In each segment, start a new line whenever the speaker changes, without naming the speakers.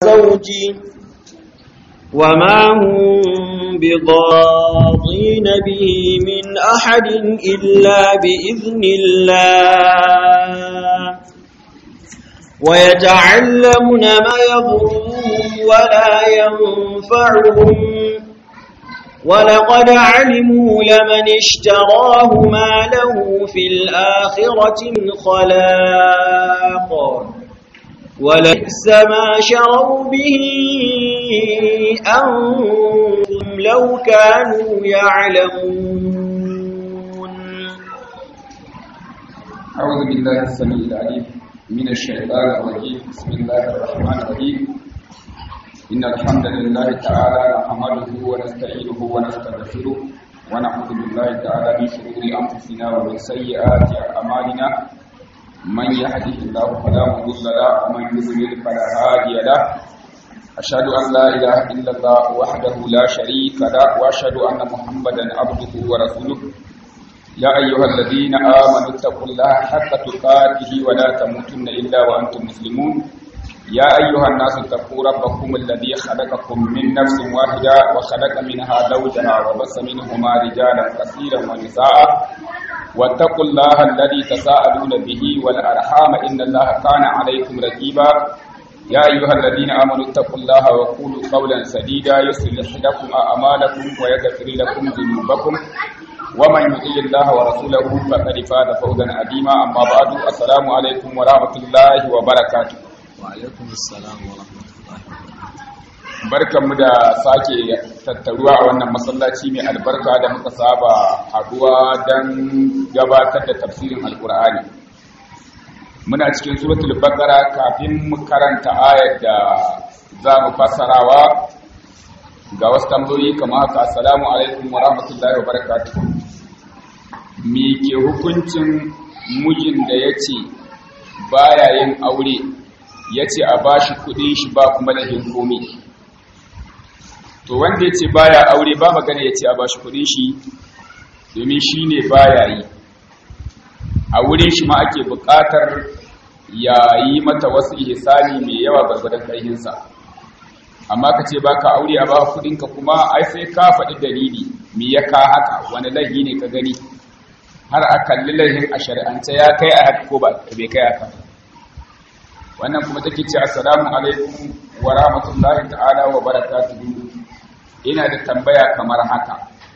وزوجه وما هم بضاضين به من أحد إلا بإذن الله ويتعلمون ما يضرهم ولا ينفعهم ولقد علموا لمن اشتراه ما له في الآخرة من خلاق ولبئس ما شروا به أنفسهم لو كانوا يعلمون
أعوذ بالله السميع العليم من الشيطان الرجيم بسم الله الرحمن الرحيم إن الحمد لله تعالى نحمده ونستعينه ونستغفره ونعوذ بالله تعالى من شرور أنفسنا ومن سيئات أعمالنا من يهده الله فلا مضل له ومن يضلل فلا هادي له أشهد أن لا إله إلا الله وحده لا شريك له وأشهد أن محمدا عبده ورسوله يا أيها الذين آمنوا اتقوا الله حق تقاته ولا تموتن إلا وأنتم مسلمون يا أيها الناس اتقوا ربكم الذي خلقكم من نفس واحدة وخلق منها زوجها وبث منهما رجالا كثيرا ونساء واتقوا الله الذي تساءلون به والأرحام إن الله كان عليكم رقيبا يا أيها الذين آمنوا اتقوا الله وقولوا قولا سديدا يصلح لكم أعمالكم ويغفر لكم ذنوبكم ومن يطيع الله ورسوله فقد فاز فوزا عظيما أما بعد السلام عليكم ورحمة الله وبركاته
وعليكم السلام ورحمة الله
barkanmu da sake tattaruwa a wannan masallaci mai albarka da muka saba haduwa don gabatar da tafsirin alkur'ani muna cikin suratul baqara kafin mu karanta ayar da za mu fassarawa ga wasu tambayoyi kamar haka assalamu alaikum wa rahmatullahi wa barakatuh me ke hukuncin mijin da ya ce baya yin aure ya ce a bashi kudin shi ba kuma da komi to wanda ya ce baya aure ba magana ya ce a bashi kudin shi domin shi ne baya yi a wurin shi ma ake bukatar ya yi mata wasu ihsani mai yawa gwargwadon ƙarhinsa amma ka ce ba ka aure a ba kudinka kuma ai sai ka faɗi dalili me ya ka haka wani laifi ne ka gani har a kalli laifin a shari'ance ya kai a haka ko ba bai kai haka wannan kuma take ce assalamu alaikum wa rahmatullahi ta'ala wa barakatuhu ina da tambaya kamar haka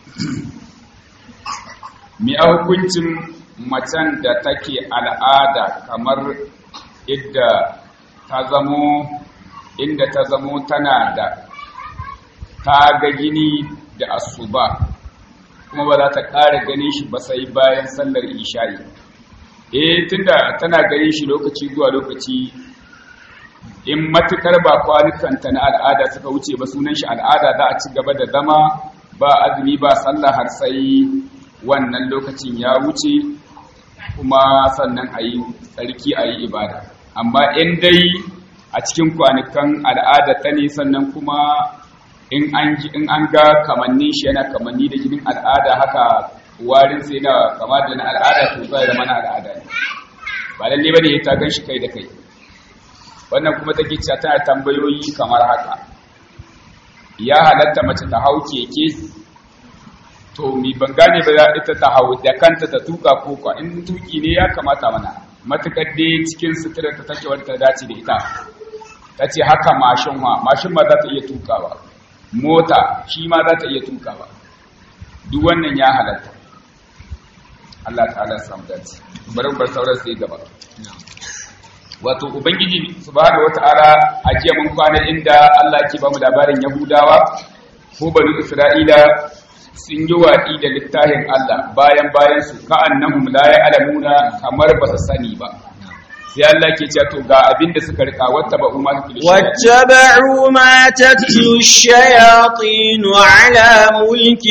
mi a hukuncin macen da take al'ada kamar idda ta zamo inda ta zamo tana da ta ga gini da asuba kuma ba za ta ƙara ganin shi ba sai bayan sallar isha'i eh tunda tana ganin shi lokaci zuwa lokaci in matukar ba kwanukanta na al'ada suka wuce ba sunan shi al'ada za a ci gaba da zama ba azumi ba sallah har sai wannan lokacin ya wuce kuma sannan a yi tsarki a yi ibada amma in dai a cikin kwanukan al'ada ta ne sannan kuma in an ga kamannin shi yana kamanni da jinin al'ada haka warin sai na kama da na al'ada to zai zama na al'ada ne ba lalle bane ya ta gan shi kai da kai wannan kuma take cewa tana tambayoyi kamar haka ya halatta mace ta hau keke to mi ban gane ba za ita ta hau da kanta ta tuka ko kwa in tuki ne ya kamata mana matukar dai cikin sutura ta take wadda ta dace da ita ta ce haka mashin ma mashin ma za ta iya tukawa mota shi ma za ta iya tukawa duk wannan ya halatta Allah ta'ala samu dace bari bar sauran sai gaba wato ubangiji subhanahu wata'ala a jiya mun kwana inda Allah ke ba mu labarin yahudawa ko bani isra'ila sun yi waɗi da littafin Allah bayan bayan su ka'annahum la ya'lamuna kamar ba su sani ba sai Allah ke cewa to ga abin da suka rika wata ba umma su
واتبعوا ما تتلو الشياطين على ملك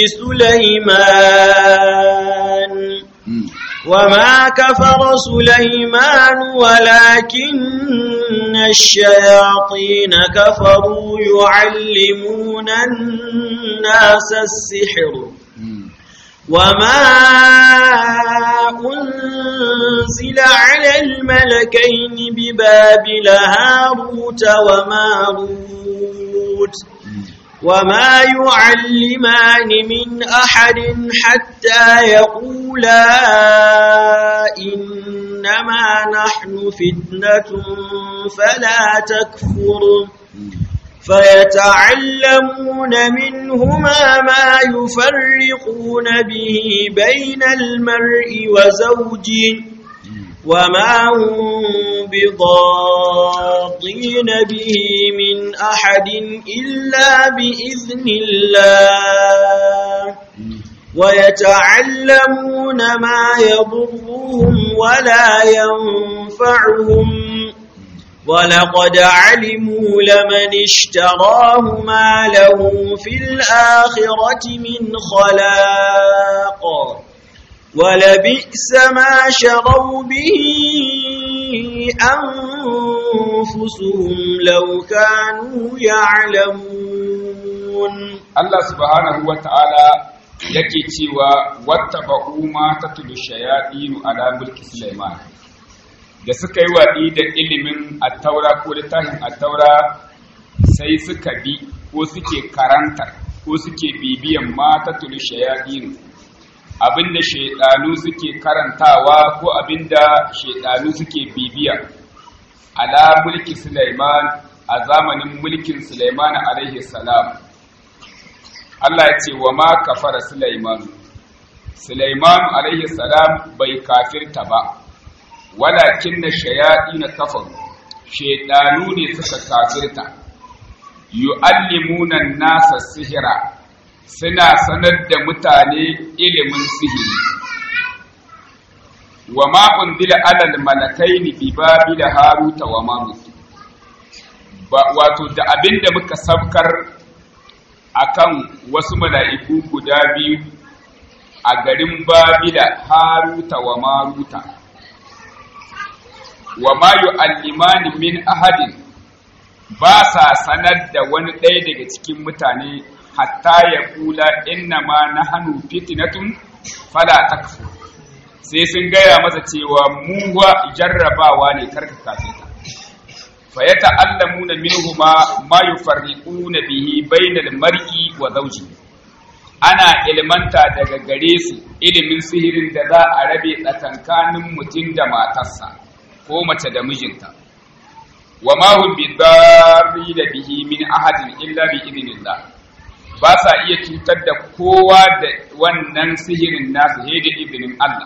سليمان وما كفر سليمان ولكن الشياطين كفروا يعلمون الناس السحر وما أنزل على الملكين ببابل هاروت وماروت وما يعلمان من أحد حتى يقولا إنما نحن فتنة فلا تكفر فيتعلمون منهما ما يفرقون به بين المرء وزوجه وما هم بضاطين به من أحد إلا بإذن الله ويتعلمون ما يضرهم ولا ينفعهم ولقد علموا لمن اشتراه ما له في الآخرة من خلاق ولبئس ما شروا به أنفسهم لو كانوا يعلمون
Allah subhanahu wa ta'ala yake cewa wata ba'uma ta tudu shayaɗinu ala mulki Sulaiman da suka yi waɗi da ilimin attaura ko littafin attaura sai suka bi ko suke karantar ko suke bibiyan mata tudu shayaɗinu abinda shaidanu suke karantawa ko abinda shaidanu suke bibiya ala mulki Sulaiman a zamanin mulkin Sulaiman alaihi salam Allah ya ce wa ma kafara Sulaiman Sulaiman alaihi salam bai kafirta ba walakin na shayaɗi na kafaru shaidanu ne suka kafirta yu'allimuna nasa sihira suna sanar da mutane ilimin sihiri wa ma unzila alal malakaini bi babila haruta wa marut wato da abinda muka sabkar akan wasu mala'iku guda biyu a garin babila haruta wa maruta wa ma yu'allimani min ahadin ba sa sanar da wani ɗaya daga cikin mutane hatta ya kula inna ma na hannu fitinatun fala takfu sai sun gaya masa cewa mu wa jarrabawa ne karka kafeta fa ya ta'allamuna minhuma ma yufarriquna bihi bainal mar'i wa zawji ana ilmanta daga gare su ilimin sihirin da za a rabe tsakankanin mutum da matarsa ko mace da mijinta wa ma hum bidarri da bihi min ahadin illa bi idnillah ba sa iya cutar da kowa da wannan sihirin nasu sai da izinin Allah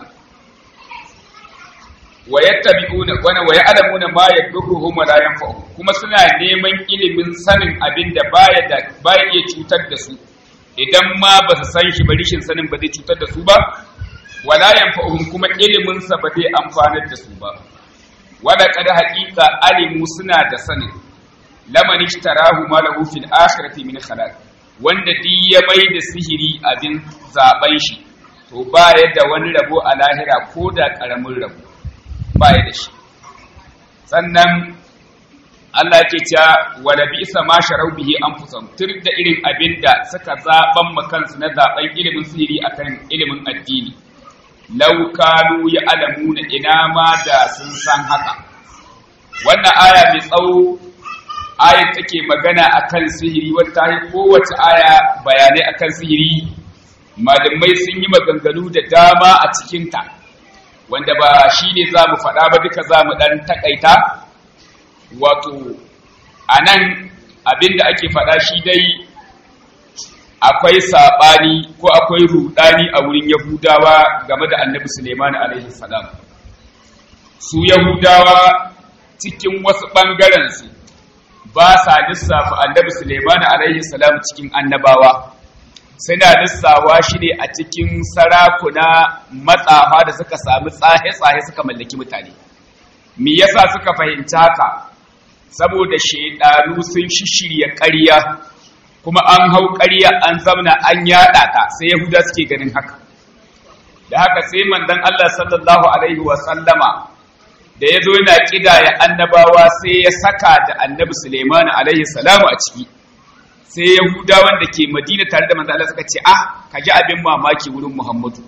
wa yattabi'una wa wa ya'lamuna ma yadurruhum wa la yanfa'uhum kuma suna neman ilimin sanin abin da baya da baya iya cutar da su idan ma ba su san shi ba rishin sanin ba zai cutar da su ba wala yanfa'uhum kuma ilimin sa ba zai amfanar da su ba wala kada haqiqa alimu suna da sanin laman ishtarahu ma lahu fil akhirati min khalaq wanda di ya mai da sihiri abin zaben shi to baya da wani rabo a lahira ko da karamin rabo baya da shi sannan Allah ke cewa wala bi isa ma sharau bihi anfusum tur da irin abin da suka zaban makansu na zaben ilimin sihiri akan ilimin addini law kanu ya'lamuna ina ma da sun san haka wannan aya mai tsawo ayat take magana akan sihiri wata yi kowace aya bayanai akan sihiri malamai sun yi maganganu da dama a cikinta wanda ba shi ne za mu faɗa ba duka za mu ɗan taƙaita wato a nan abinda ake faɗa shi dai akwai saɓani ko akwai ruɗani a wurin yahudawa game da annabi suleiman alaihi salam su yahudawa cikin wasu ɓangarensu ba sa lissafa annabi suleiman alaihi salam cikin annabawa suna lissawa shi ne a cikin sarakuna matsafa da suka sami tsahe-tsahe suka mallaki mutane me yasa suka fahimci haka saboda shaidanu sun shishirya ƙarya kuma an hau ƙarya an zamna an yaɗa ta sai yahuda suke ganin haka da haka sai mandan Allah sallallahu alaihi wa sallama da ya zo yana ƙidaya annabawa sai ya saka da annabi Suleiman alaihi salamu a ciki sai yahudawan da ke madina tare da manzo Allah suka ce ah ka ji abin mamaki wurin Muhammadu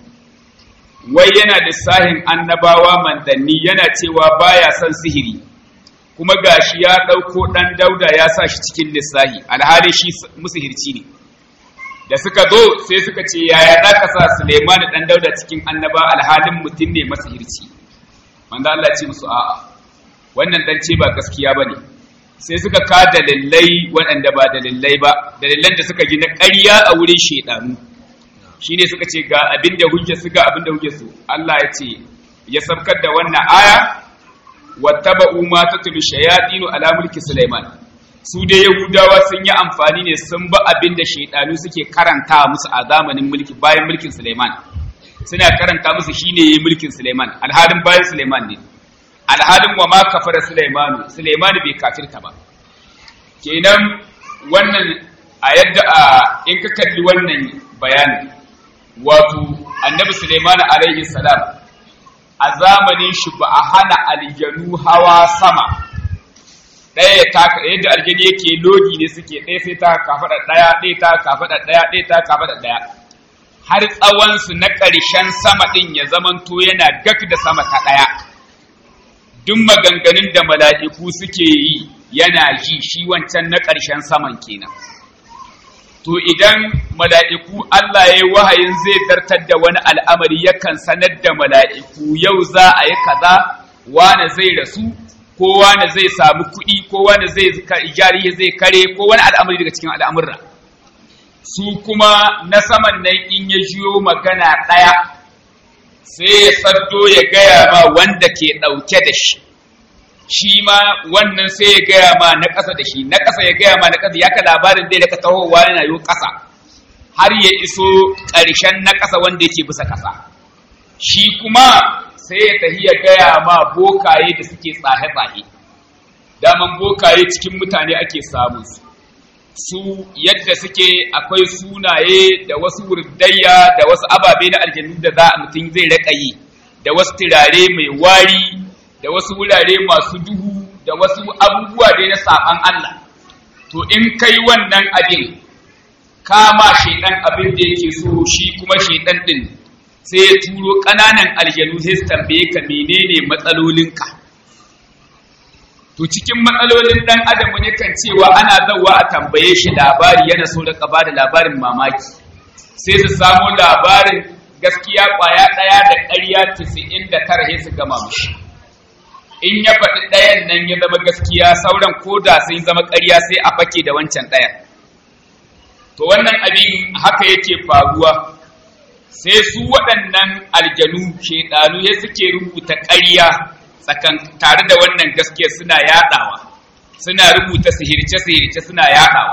wai yana lissahin annabawa mandanni yana cewa baya son sihiri kuma gashi ya ɗauko ɗan dauda ya sa shi cikin lissahi alhali shi musihirci ne da suka zo sai suka ce yaya za ka sa Suleiman ɗan dauda cikin annaba alhalin mutum ne masihirci manzo Allah ce musu a'a wannan dan ce ba gaskiya bane sai suka ka dalilai waɗanda ba dalilai ba dalilan da suka gina ƙarya a wurin shedanu shine suka ce ga abin da hujja su ga abin da hujja su Allah ya ce ya sabkar da wannan aya wattaba'u ma tatlu shayatinu ala mulki Sulaiman su dai Yahudawa sun yi amfani ne sun ba abin da shaidanu suke karanta musu a zamanin mulki bayan mulkin Suleiman suna karanta musu shine yayi mulkin Suleiman alhalin bayan Suleiman ne alhalin wa ma kafara Suleiman Suleiman bai kafirta ba kenan wannan a yadda a in ka kalli wannan bayani wato annabi Suleiman alaihi salam a zamanin shi ba a hana aljanu hawa sama ɗaya ya taka yadda aljani yake lodi ne suke ɗaya sai ta kafaɗa ɗaya ɗaya ta kafaɗa ɗaya ɗaya ta kafaɗa ɗaya har tsawonsu na ƙarshen sama ɗin ya zamanto yana gak da sama ta ɗaya duk maganganun da mala'iku suke yi yana ji shi wancan na ƙarshen saman kenan to idan mala'iku Allah ya yi wahayin zai zartar da wani al'amari yakan sanar da mala'iku yau za a yi kaza wane zai rasu ko wani zai samu kuɗi ko wani zai jari zai kare ko wani al'amari daga cikin al'amurra su kuma na saman nan in ya jiyo magana ɗaya sai ya saddo ya gaya ma wanda ke ɗauke da shi shi ma wannan sai ya gaya ma na ƙasa da shi na ƙasa ya gaya ma na ƙasa ya ka labarin zai daga tahowa yana yi ƙasa har ya iso ƙarshen na ƙasa wanda yake bisa ƙasa shi kuma sai ya tafi ya gaya ma bokaye da suke tsahe-tsahe daman bokaye cikin mutane ake samun su su yadda suke akwai sunaye da wasu wurdayya da wasu ababe na aljannu da za a mutum zai raka yi da wasu turare mai wari da wasu wurare masu duhu da wasu abubuwa dai na saban Allah to in kai wannan abin kama shaidan abin da yake so shi kuma shaidan din sai ya turo ƙananan aljanu sai su tambaye ka menene matsalolinka to cikin matsalolin dan adam ne kan cewa ana zawa a tambaye shi labari yana so da ba da labarin mamaki sai su samu labarin gaskiya kwaya ɗaya da ƙarya tisa'in da tara sai su gama mushi in ya faɗi ɗayan nan ya zama gaskiya sauran ko da sun zama ƙarya sai a fake da wancan ɗayan to wannan abin haka yake faruwa sai su waɗannan aljanu shaidanu ya suke rubuta ƙarya tsakan tare da wannan gaskiya suna yaɗawa suna rubuta sihirce-sihirce suna yaɗawa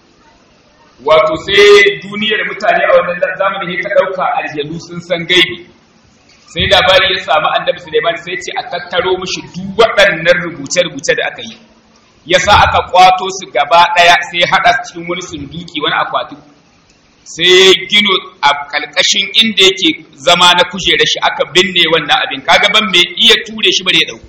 wato sai duniyar mutane a wannan zamanin ka ɗauka aljanu sun san gaibi sai labari ya samu annabi Suleiman sai ce a tattaro mishi duk waɗannan rubuce-rubuce da aka yi yasa aka kwato su gaba ɗaya sai haɗa cikin wani sunduki wani akwati sai gino a kalkashin inda yake zama na kujera shi aka binne wannan abin kaga ban mai iya ture shi bare ya dauko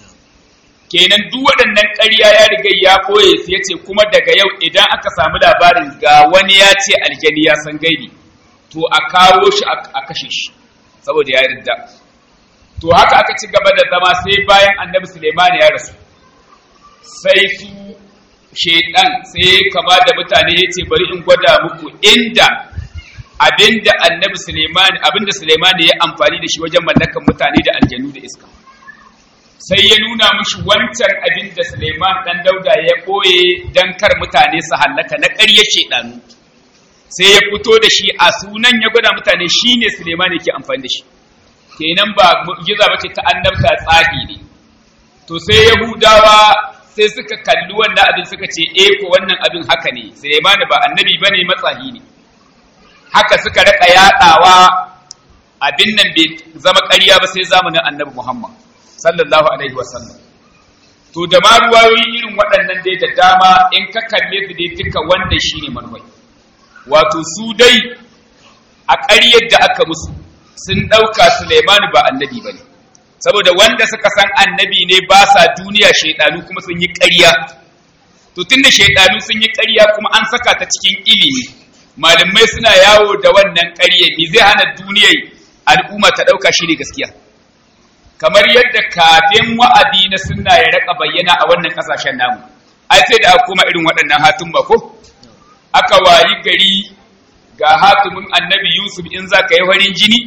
kenan duk waɗannan ƙarya ya riga ya koye su yace kuma daga yau idan aka samu labarin ga wani ya ce aljani ya san gaibi to a kawo shi a kashe shi saboda ya yarda to haka aka ci gaba da zama sai bayan annabi Suleiman ya rasu sai su shaidan sai kama da mutane ya ce bari in gwada muku inda abinda annabi Suleiman abinda Suleiman ya amfani da shi wajen mallakan mutane da aljanu da iska sai ya nuna mushi wancan abinda Suleiman dan Dauda ya koye dan kar mutane su hallaka na ƙarya shaidanu sai ya fito da shi a sunan ya gwada mutane shine Suleiman yake amfani da shi kenan ba mu'jiza bace ta annabta tsafi ne to sai Yahudawa sai suka kalli wannan abin suka ce eh ko wannan abin haka ne Sulaiman ba annabi bane matsahi ne haka suka raka yadawa abin nan bai zama ƙarya ba sai zamanin annabi Muhammad sallallahu alaihi wasallam to da ma ruwayoyi irin waɗannan dai da dama in ka kalle su dai duka wanda shine manwai wato su dai a ƙaryar da aka musu sun ɗauka Sulaiman ba annabi bane saboda wanda suka san annabi ne ba sa duniya shaidanu kuma sun yi ƙarya to tunda shaidanu sun yi ƙarya kuma an saka ta cikin ilimi malamai suna yawo da wannan ƙarya me zai hana duniyar al'umma ta ɗauka shi ne gaskiya kamar yadda kafin wa'adi na sunna ya raka bayyana a wannan ƙasashen namu ai sai da aka koma irin waɗannan hatun ba ko aka wayi gari ga hatimin annabi yusuf in za ka yi farin jini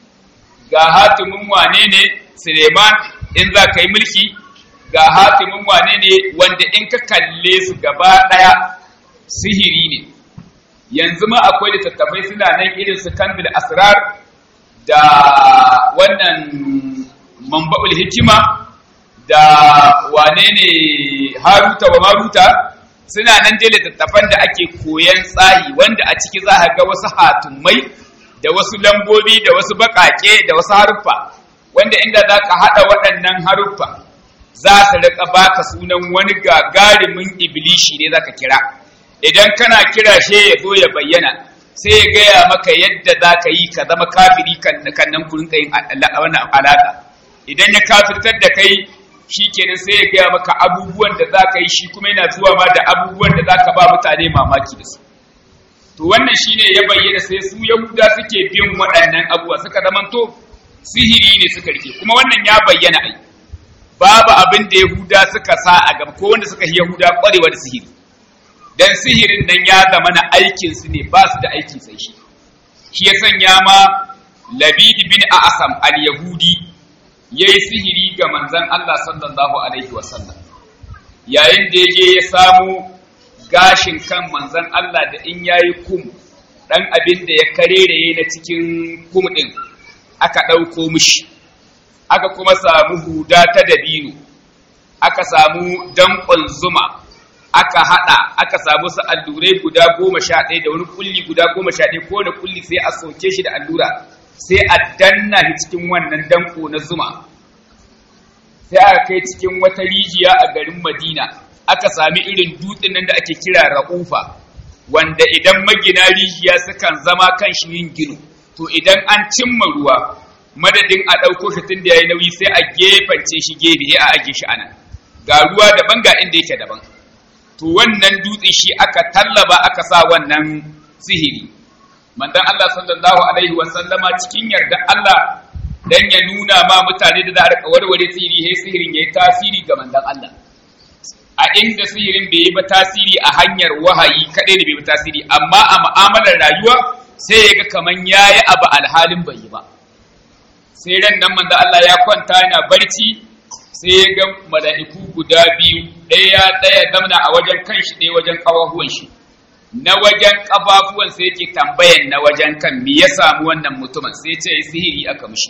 ga hatimin wane ne suleiman in za ka yi mulki ga hatimin wane ne wanda in ka kalle su gaba ɗaya sihiri ne yanzu ma akwai littattafai suna nan irin su kandil asrar da wannan mamba'ul hikima da wane ne haruta wa maruta suna nan dai littattafan da ake koyan tsahi wanda a ciki za a ga wasu hatumai da wasu lambobi da wasu baƙaƙe da wasu haruffa wanda inda za ka haɗa waɗannan haruffa za su riƙa baka sunan wani gagarumin ibilishi ne za ka kira idan kana kira she ya zo ya bayyana sai ya gaya maka yadda za ka yi ka zama kafiri kan nan kurin yin wannan alaƙa idan ya kafirtar da kai shi kenan sai ya gaya maka abubuwan da za ka yi shi kuma yana zuwa ma da abubuwan da za ka ba mutane mamaki da su to wannan shine ya bayyana sai su yahuda suke bin waɗannan abubuwa suka zamanto sihiri ne suka rike kuma wannan ya bayyana ai babu abin da yahuda suka sa a gaba ko wanda suka yi yahuda ƙwarewa da sihiri dan sihirin nan ya zama na aikinsu ne ba su da aikin sai shi shi ya sanya ma labid bin a'sam al-yahudi yayi sihiri ga manzon Allah sallallahu alaihi wasallam yayin da yaje ya samu gashin kan manzon Allah da in yayi kum dan abin da ya karereye na cikin kum din aka dauko mishi aka kuma samu huda ta dabino aka samu dankon zuma aka hada aka samu su allurai guda goma sha ɗaya da wani kulli guda goma sha ɗaya ko da kulli sai a soke shi da allura sai a danna shi cikin wannan danko na zuma sai aka kai cikin wata rijiya a garin madina aka sami irin dutsen nan da ake kira ra'ufa wanda idan magina rijiya sukan zama kan shi yin gino to idan an cimma ruwa madadin a ɗauko shi tun da ya yi nauyi sai a gefance shi gefe a ajiye shi anan ga ruwa daban ga inda yake daban to wannan dutse shi aka tallaba aka sa wannan sihiri manzon Allah sallallahu alaihi wasallama cikin yarda Allah dan ya nuna ma mutane da za a rika warware sihiri sai sihirin yayi tasiri ga manzon Allah a inda sihirin bai yi ba tasiri a hanyar wahayi kadai da bai yi tasiri amma a mu'amalar rayuwa sai ya ga kaman yayi abu alhalin bai yi ba sai ran nan manzon Allah ya kwanta yana barci sai ya ga mala'iku guda biyu ɗaya ɗaya zamna a wajen kan shi ɗaya wajen ƙafafuwan shi na wajen ƙafafuwan sai yake tambayan na wajen kan me ya samu wannan mutumin sai ce sihiri aka mishi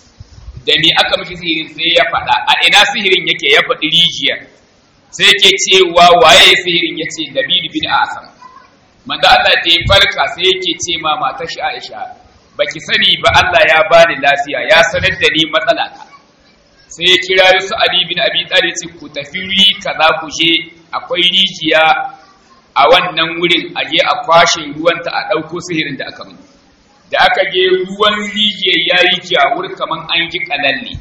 da me aka mishi sihirin sai ya faɗa a ina sihirin yake ya faɗi rijiyar sai yake cewa waye ya sihirin ya ce Dabidu bin Asam manzo Allah da ya farka sai yake ce ma matar shi Aisha baki sani ba Allah ya bani lafiya ya sanar da ni matsala ta sai ya kira su Ali bin Abi Talib ce ku tafi ri kaza ku je akwai rijiya a wannan wurin a je a kwashe ruwanta a ɗauko sihirin da aka mini da aka je ruwan rijiyar ya yi jawur kaman an ji kalalle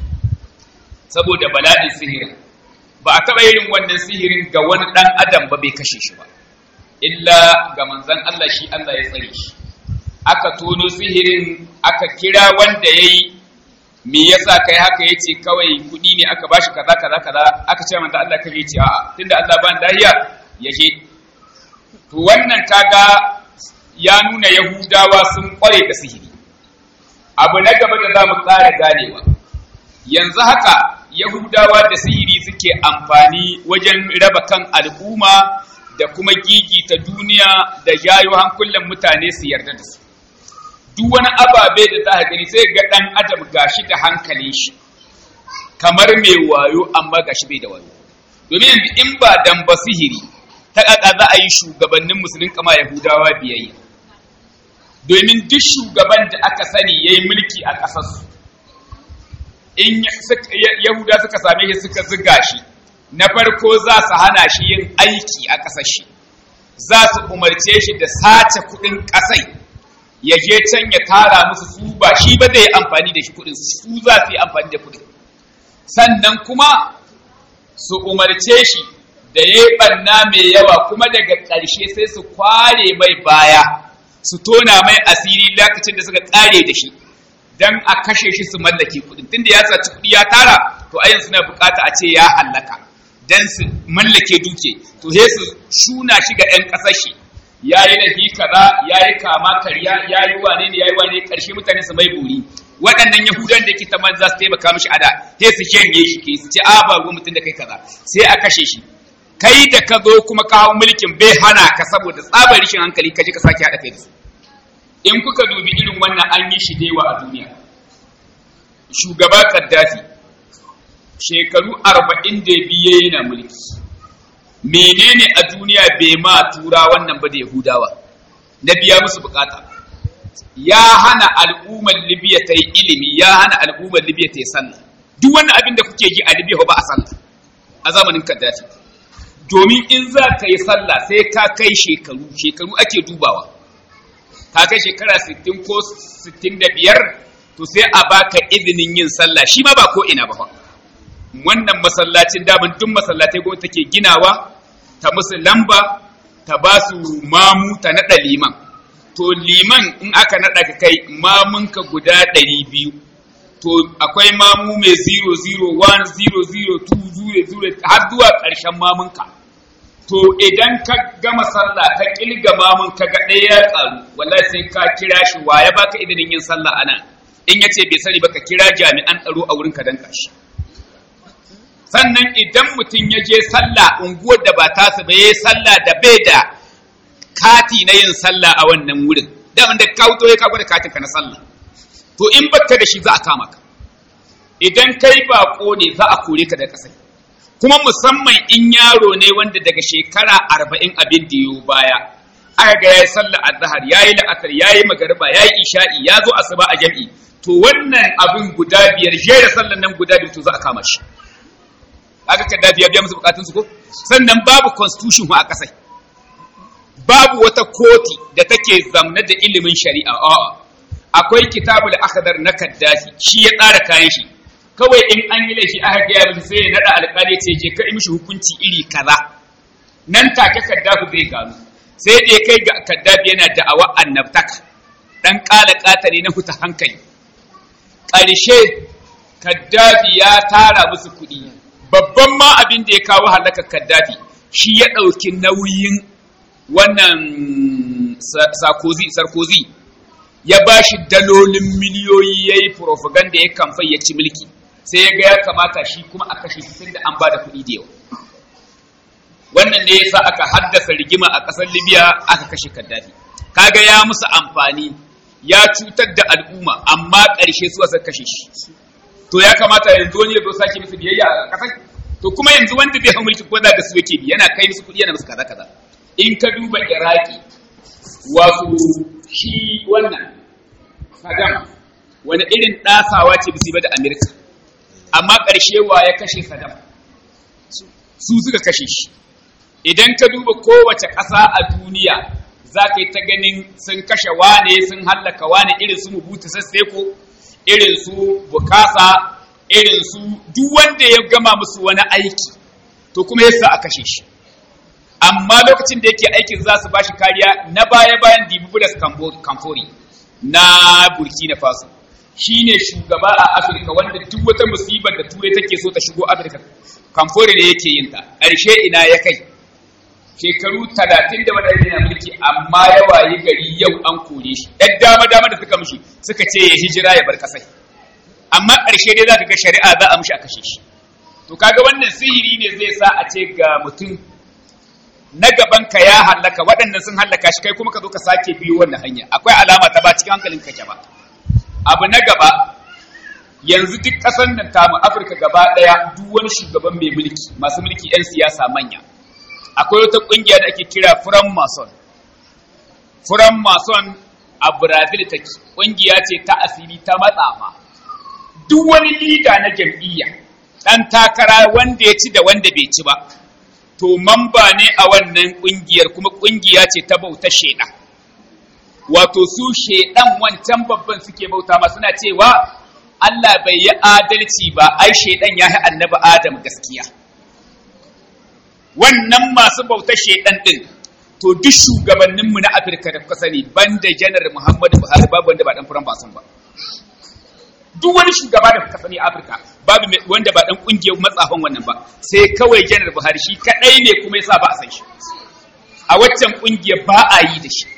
saboda bala'in sihirin ba a taɓa irin wannan sihirin ga wani ɗan adam ba bai kashe shi ba illa ga manzon Allah shi Allah ya tsare shi aka tono sihirin aka kira wanda ya yi me yasa kai haka yace kawai kudi ne aka bashi kaza kaza kaza aka ce manzo Allah kai yace a'a tunda Allah ban dahiya yaje to wannan kaga ya nuna yahudawa sun kware da sihiri abu na gaba da zamu ƙara ganewa yanzu haka yahudawa da sihiri suke amfani wajen raba kan al'umma da kuma gigita duniya da jayo hankulan mutane su yarda da su duk wani ababe da za a gani sai ga ɗan adam gashi da hankalin shi kamar mai wayo amma gashi bai da wayo domin yanzu in ba dan ba sihiri ta ƙaƙa za a yi shugabannin musulun kama yahudawa biyayya domin duk shugaban da aka sani ya yi mulki a ƙasarsu in yahuda suka same shi suka ziga shi na farko za su hana shi yin aiki a ƙasar shi za su umarce shi da sace kuɗin ƙasai ya je can ya tara musu su ba shi ba zai amfani da shi kudin su za su yi amfani da kudin sannan kuma su umarce shi da ya yi ɓanna mai yawa kuma daga ƙarshe sai su kware mai baya su tona mai asiri lokacin da suka ƙare da shi dan a kashe shi su mallake kuɗin tunda ya saci kuɗi ya tara to a yanzu suna bukata a ce ya hallaka dan su mallake duke to sai su shuna shi ga 'yan ƙasar shi ya yi lahi kaza ya yi kama karya ya yi wane ne ya yi wane ƙarshe mutane su mai buri waɗannan yahudan da ke ta za su taimaka mishi ada sai su janye shi ke su ce a ba ruwan mutum da kai kaza sai a kashe shi kai da ka zo kuma kawo mulkin bai hana ka saboda tsabar rishin hankali ka je ka sake haɗa kai da su in kuka dubi irin wannan an yi shi dewa a duniya shugaba kaddafi shekaru arba'in da biye yana mulki menene a duniya bai ma tura wannan ba da yahudawa na biya musu bukata ya hana al'ummar libya ta yi ilimi ya hana al'ummar libya ta yi sallah duk wani abin da kuke ji a libya ba a sallah a zamanin kaddafi domin in za ka yi sallah sai ka kai shekaru shekaru ake dubawa ka kai shekara 60 ko 65 to sai a baka izinin yin sallah shi ma ba ko ina ba fa wannan masallacin daman duk masallatai gwamnati take ginawa ta musu lamba ta ba su mamu ta naɗa liman to liman in aka naɗa ka kai mamunka guda ɗari biyu to akwai mamu mai 001 002 0 har zuwa ƙarshen mamunka to idan ka gama sallah ka kilga mamun ka ga ɗaya ya ƙaru wallahi sai ka kira shi wa ya baka izinin yin sallah ana in ya ce bai sani ba ka kira jami'an tsaro a wurin ka danka shi sannan idan mutum ya je sallah unguwar da ba tasa ba yayi sallah da bai da kati na yin sallah a wannan wurin da wanda ka wuto ya kago da katin ka na sallah to in baka da shi za a kama ka idan kai bako ne za a kore ka da kasai kuma musamman in yaro ne wanda daga shekara arba'in abin da yiwu baya aka ga yayi sallah azhar yayi la'asar yayi magariba yayi isha'i ya zo asuba a jam'i to wannan abin guda biyar jera sallan nan guda biyar to za a kama shi aka kada biya biya musu bukatun su ko sannan babu constitution a kasai babu wata koti da take zamna da ilimin shari'a a'a akwai kitabul akhdar na kaddafi shi ya tsara kayan shi kawai in an yi laifi aka gaya mishi sai ya nada alƙali ce je ka mishi hukunci iri kaza nan take kaddafi zai gano sai da ya kai ga kaddafi yana da'awa annabtaka dan kala katare na huta hankali ƙarshe kaddafi ya tara musu kuɗi babban ma abin da ya kawo halakar kaddafi shi ya ɗauki nauyin wannan sarkozy ya ba shi dalolin miliyoyi ya yi propaganda ya kamfai ya ci mulki sai ya ga ya kamata shi kuma a kashe shi da an ba da kuɗi da yawa wannan ne yasa aka haddasa rigima a ƙasar libya aka kashe kaddafi kaga ya musu amfani ya cutar da al'umma amma ƙarshe su aka kashe shi to ya kamata yanzu wani ya zo sake musu biyayya a ƙasar to kuma yanzu wanda zai hau mulki ko da su yake bi yana kai musu kuɗi yana musu kaza kaza in ka duba iraki wato shi wannan Saddam wani irin ɗasawa ce bisi ba da Amerika amma ƙarshe wa ya kashe Saddam su suka kashe shi idan ka duba kowace ƙasa a duniya za ka yi ta ganin sun kashe wane sun hallaka wane irin su mubutu sasseko irin su bukasa irin su duk wanda ya gama musu wani aiki to kuma yasa a kashe shi amma lokacin da yake aikin za su bashi kariya na baya-bayan dibubulas kamfori na burkina faso shi ne shugaba a afirka wanda duk wata musibar da turai take so ta shigo afirka kamfori ne yake yin ta ƙarshe ina ya kai shekaru talatin da wadanda yana mulki amma ya wayi gari yau an kore shi ɗan dama dama da suka mushi suka ce ya hijira ya bar kasai amma ƙarshe dai za ka ga shari'a za a mushi a kashe shi to kaga wannan sihiri ne zai sa a ce ga mutum na gaban ka ya hallaka waɗannan sun hallaka shi kai kuma ka zo ka sake biyo wannan hanya akwai alama ta ba cikin hankalin kake ba abu na gaba yanzu duk ƙasar nan tamu afirka gaba ɗaya duk wani shugaban mai mulki masu mulki 'yan siyasa manya akwai wata ƙungiya da ake kira furan mason furan mason a brazil take ƙungiya ce ta asiri ta matsafa duk wani lida na jam'iyya ɗan takara wanda ya ci da wanda bai ci ba to mamba ne a wannan ƙungiyar kuma ƙungiya ce ta bauta shaidan wato su shaidan wancan babban suke bauta ma suna cewa Allah bai yi adalci ba ai shaidan ya yi annabi Adam gaskiya wannan masu bauta shaidan din to duk shugabanninmu na Afirka da kuka sani banda janar Muhammadu Buhari babu wanda ba dan furan basun ba duk wani shugaba da kuka sani a Afirka babu wanda ba dan kungiyar matsafan wannan ba sai kawai janar Buhari shi kadai ne kuma yasa ba a san shi a waccan kungiyar ba a yi da shi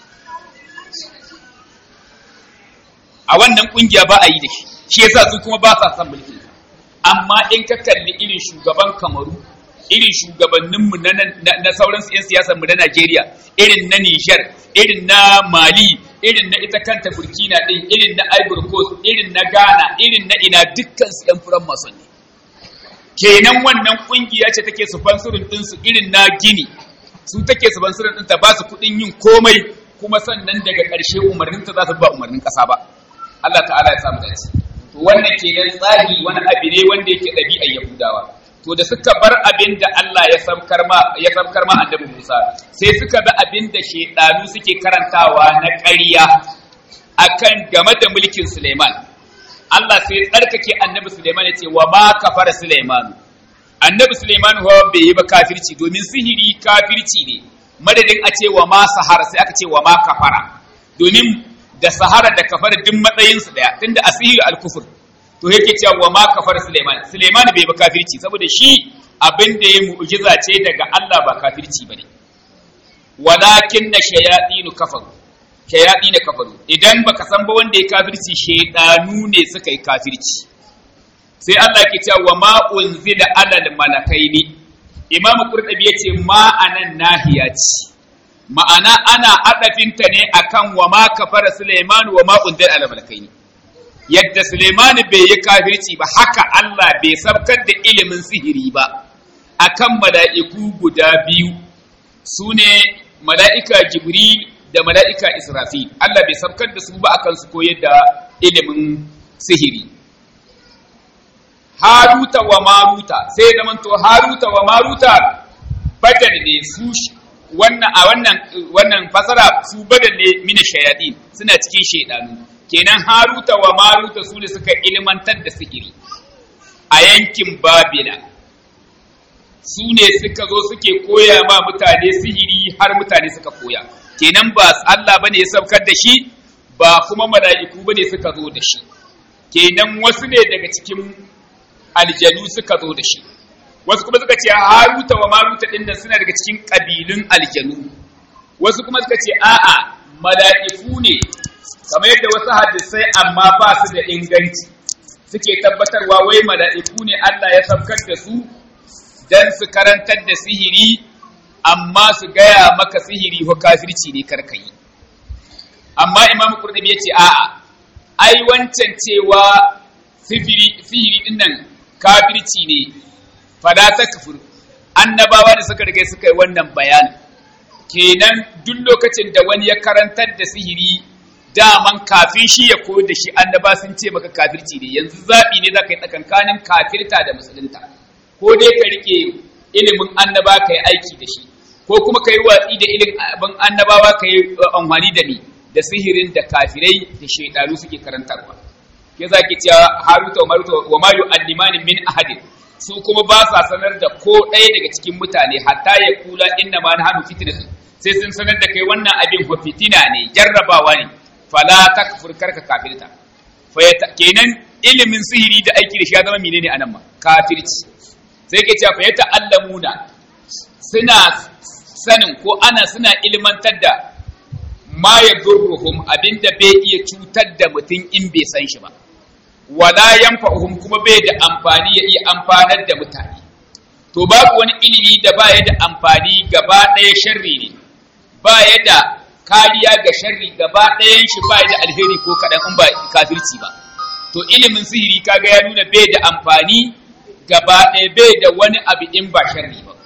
a wannan kungiya ba a yi da shi shi yasa su kuma ba sa son mulki amma in ka kalli irin shugaban Kamaru irin shugabanninmu na, na, na sauran 'yan siyasar mu na Najeriya irin na Nijar irin na Mali irin na ita kanta Burkina din irin na Ivory Coast irin na Ghana irin na ina dukkan su ɗan furan mason ne kenan wannan kungiya ce take sponsorin din su irin na Gini su take sponsorin din ta ba su kuɗin yin komai kuma sannan daga ƙarshe umarninta za su ba umarnin ƙasa ba Allah ta'ala ya samu dace to wannan kenan tsari wani abu ne wanda yake ɗabi'ar Yahudawa to da suka bar abin da Allah ya samkar ma ya samkar ma annabi Musa sai suka bi abin da shedanu suke karantawa na ƙarya akan game da mulkin Suleiman Allah sai tsarkake annabi Suleiman ya ce wa ma kafara Suleiman annabi Suleiman ho bai yi ba kafirci domin sihiri kafirci ne madadin a ce wa ma sahara sai aka ce wa ma kafara domin da sahara da kafara duk matsayinsu daya tunda asihir al-kufr to yake cewa wa ma kafar Suleiman Suleiman bai ba kafirci saboda shi abin da ya mu'jiza ce daga Allah ba kafirci bane walakin na shayatinu kafaru shayatinu kafaru idan baka san ba wanda ya kafirci shedanu ne suka yi kafirci sai Allah ke cewa wa ma unzila alal malakaini Imam Qurtubi yace ma anan nahiya ce ma'ana ana adafinta ne akan wa ma kafara Suleiman wa ma unzila alal malakaini yadda Suleimani bai yi kafirci ba haka Allah bai sabkar da ilimin sihiri ba akan mala'iku guda biyu su ne mala'ika Jibril da mala'ika Israfil Allah bai sabkar da su ba akan su koyar da ilimin sihiri Haruta wa Maruta sai zamanto Haruta wa Maruta badal ne su wannan a wannan wannan fasara su badal ne mina shayadin suna cikin shaidanu kenan haruta wa maruta su ne suka ilmantar da sihiri a yankin babila su ne suka zo suke koya ma mutane sihiri har mutane suka koya kenan ba Allah bane ya saukar da shi ba kuma mala'iku bane suka zo da shi kenan wasu ne daga cikin aljanu suka zo da shi wasu kuma suka ce haruta wa maruta din nan suna daga cikin kabilun aljanu wasu kuma suka ce a'a mala'iku ne kamar yadda wasu hadisai amma ba su da inganci suke tabbatarwa wai mala'iku ne Allah ya sabkar da su don su karantar da sihiri amma su gaya maka sihiri ko kafirci ne karkayi amma imam kurdubi ya ce a'a ai wancan cewa sihiri din nan kafirci ne fada ta kafir annabawa da suka riga suka yi wannan bayanin kenan duk lokacin da wani ya karantar da sihiri daman kafin shi ya koyar da shi annaba sun ce maka kafirci ne yanzu zaɓi ne za ka yi tsakankanin kafirta da musulunta ko dai ka rike ilimin annaba ka yi aiki da shi ko kuma ka yi watsi da ilimin annabawa ka yi amfani da ni da sihirin da kafirai da shaidanu suke karantarwa ke za ki cewa haruta wa maruta wa ma yu'allimani min ahadin su kuma ba sa sanar da ko ɗaya daga cikin mutane hatta ya kula inna ma nahnu fitnatu sai sun sanar da kai wannan abin fa fitina ne jarrabawa ne fala takfur karka kafirta kenan ilimin sihiri da aiki da shi ya zama menene anan ma kafirci sai ke cewa fa ta'allamuna suna sanin ko ana suna ilmantar da ma yadurruhum abinda bai iya cutar da mutum in bai san shi ba wala yanfa'uhum kuma bai da amfani ya iya amfanar da mutane to babu wani ilimi da baya da amfani gaba ɗaya sharri ne baya da kariya ga sharri gaba ɗayan shi ba da alheri ko kaɗan in ba kafirci ba to ilimin sihiri kaga ya nuna bai da amfani gaba ɗaya bai da wani abu in ba sharri ba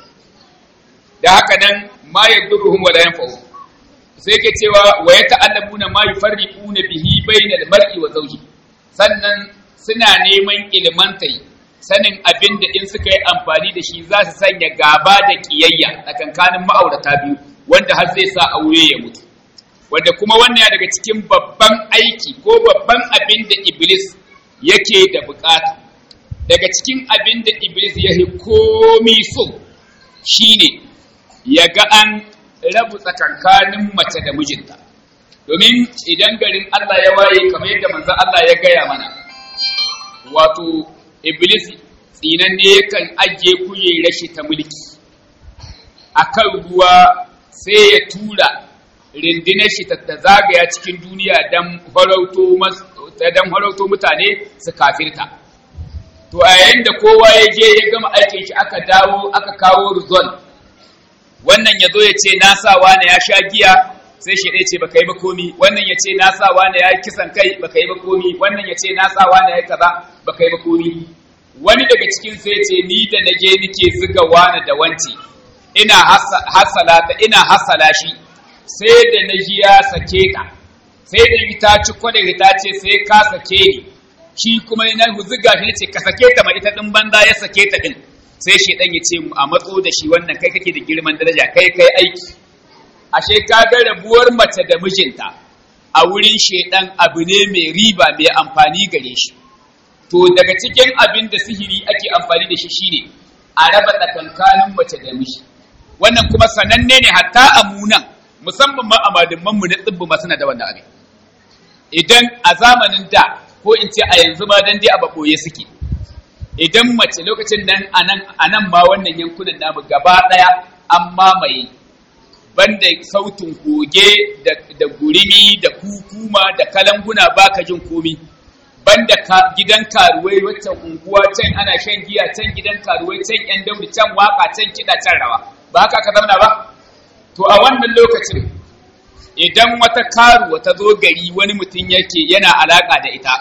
da haka nan ma yadurruhum wala yanfa'uhum sai ke cewa wa yata'allamuna ma yufarriquna bihi bainal mar'i wa zawji sannan suna neman ilmantai sanin abin da in suka yi amfani da shi za su sanya gaba da kiyayya tsakankanin ma'aurata biyu wanda har zai sa aure ya mutu wanda kuma wannan ya daga cikin babban aiki ko babban abin da iblis yake da bukata daga cikin abin da iblis ya yi komi so shine ya ga an rabu tsakankanin mace da mijinta domin idan garin Allah ya waye kamar yadda manzon Allah ya gaya mana wato iblis tsinan ne yakan ajiye kujerar shi ta mulki akan ruwa sai ya tura rindinar shi ta zagaya cikin duniya don farauto mutane su kafirta to a yayin da kowa ya je ya gama aikin shi aka dawo aka kawo result wannan ya zo ya ce na sa wane ya sha giya sai shi ɗaya ce baka yi ba komi wannan ya ce na sa wane ya yi kisan kai baka yi ba komi wannan ya ce na sa wane ya yi kaza baka yi ba komi wani daga cikin sai ce ni da na je nike zuga wane da wanci ina hasala ta ina hasala shi sai da na ji ya sake ta sai da ita ci kwadar ta ce sai ka sake ni shi kuma na zuga shi ce ka sake ta ma ita din banda ya sake ta din sai shedan ya ce a matso da shi wannan kai kake da girman daraja kai kai aiki ashe ka ga rabuwar mace da mijinta a wurin shedan abu ne mai riba mai amfani gare shi to daga cikin abin da sihiri ake amfani da shi shine a raba tsakankanin mace da miji wannan kuma sananne ne hatta a munan musamman ma a madimman mu na tsibbu ma suna da wannan abin idan a zamanin da ko in ce a yanzu ma dan dai a baboye suke idan mace lokacin nan anan anan ma wannan yankunan namu gaba daya an mamaye banda sautin goge da, da gurimi da kukuma da kalanguna baka jin komi banda ka, gidan karuwai waccan unguwa can ana shan giya can gidan karuwai can yan daudi can waka can kiɗa can rawa ba haka ka zauna ba to a wannan lokacin idan wata karuwa ta zo gari wani mutum yake yana alaka da ita